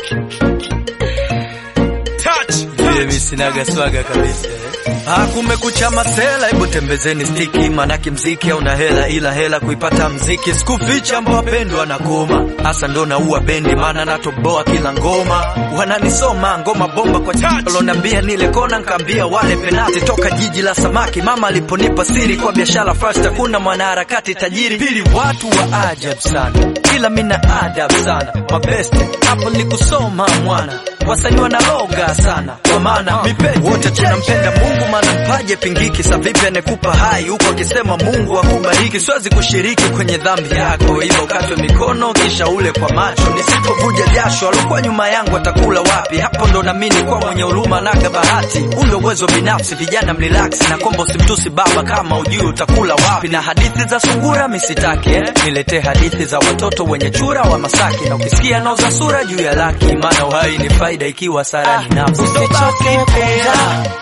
Vile mimi sinaga swaga kabisa. Ah, kumekucha masela, hebu tembezeni stiki, manake mziki hauna hela, ila hela kuipata mziki. Sikuficha mbwa pendwa na goma, hasa ndo naua bendi, maana natoboa kila ngoma. Wananisoma ngoma bomba kwa lonambia nile kona, nkaambia wale penati toka jiji la samaki. Mama aliponipa siri kwa biashara first, hakuna mwanaharakati tajiri. Pili, watu wa ajabu sana, ila mina adabu sana. Mabeste hapo ni kusoma mwana wasanii wanaloga sana kwa maana mipenzi wote tunampenda Mungu, maana mpaje pingiki. Sa vipi anekupa hai huko akisema Mungu akubariki? Siwezi kushiriki kwenye dhambi yako, ila ukatwe mikono kisha ule kwa macho. Nisipovuja jasho, alokuwa nyuma yangu atakula wapi? Hapo ndo namini kwa mwenye huruma naga bahati. Ule uwezo binafsi, vijana mrelax na kombo, simtusi baba kama ujui utakula wapi. Na hadithi za sungura misitaki eh? Niletee hadithi za watoto wenye chura wa Masaki, na ukisikia nauza sura juu ya laki, maana uhai ni faida ikiwa sara ni nafsi. Usichoke kunja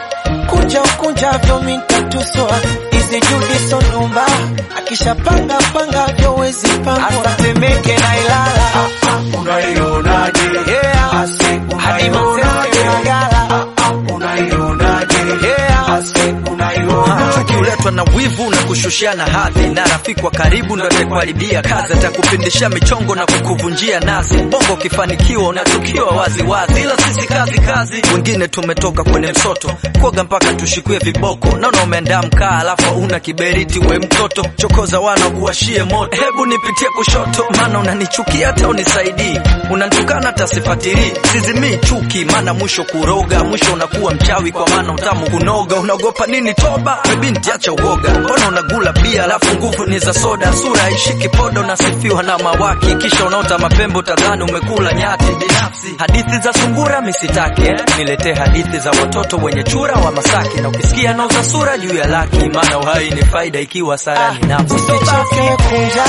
kunja ukunjavyo mintatuswa izi judi sonumba akishapanga panga vyo wezi pangwa asatemeke na Ilala Unaionaje? yeah. Ase, hadi unaionaje? Maseke Ngala Unaionaje? yeah. Ase, unaionaje? Chuki huletwa na wivu na kushushana hadhi, na rafiki wa karibu ndo atakuharibia kazi, atakupindisha michongo na kukuvunjia nazi. Bongo ukifanikiwa unachukiwa wazi wazi, ila sisi kazi kazi. Wengine tumetoka kwenye msoto kuoga mpaka tushikue viboko. Naona umeandaa mkaa alafu una kiberiti, we mtoto chokoza wana kuwashie moto. Hebu nipitie kushoto, maana unanichukia hata unisaidii, unanitukana hata sifatilii. Sizimii chuki, maana mwisho kuroga, mwisho unakuwa mchawi, kwa maana utamu kunoga. Unaogopa nini toba? We binti acha uoga, mbona unagula bia alafu nguvu ni za soda? Sura haishiki podo, unasifiwa na mawaki, kisha unaota mapembo, tadhani umekula nyati. Binafsi hadithi za sungura misitaki eh? Niletee hadithi za watoto wenye chura wa Masaki, na ukisikia nauza sura juu ya laki, maana uhai ni faida ikiwa sara ni nafsi. Usichoke kunja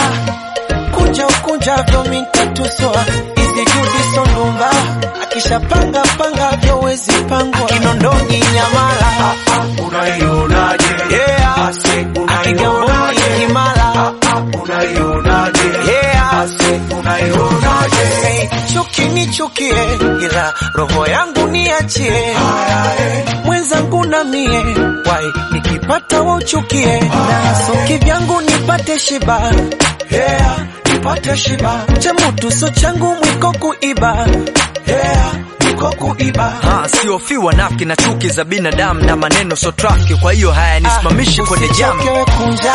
kunja ukunjavyo mintatuswa izi judi sonumba akishapanga panga vyo wezi pangwa kinondoni Nyamala Unaionaje? yeah. Ase, akigamboni unaionaje? Kimala Unaionaje? yeah. Ase, unaionaje? Hey, chuki nichukie, ila roho yangu niachie. Mwenzangu na mie wai nikipata wauchukie, na soki vyangu nipate shiba yeah, nipate shiba chemutu so changu mwiko kuiba yeah, mwiko kuiba Ah, siofiwa nafki na chuki za binadamu na maneno so trafiki, kwa hiyo hayanisimamishi kwenye jamu. Usichoke kunja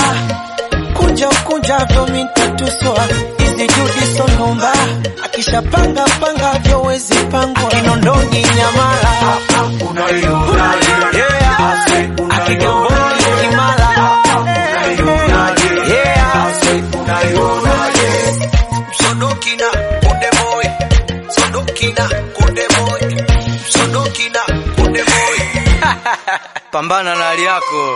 kunja ukunjavyo mintatuswa izi judi sonumba akishapanga panga vyo wezi pangwa kinondoni Nyamala Unaionaje? yeah. Ase, akigamboni unaionaje? Kimala Unaionaje? yeah. Ase, unaionaje? Sodokina Konde Boy Sodokina Konde Boy Sodokina Konde Boy Pambana na hali yako.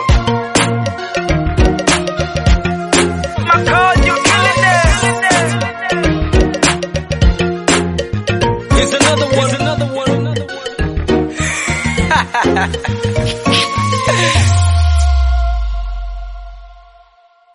Here's another one. Here's another one.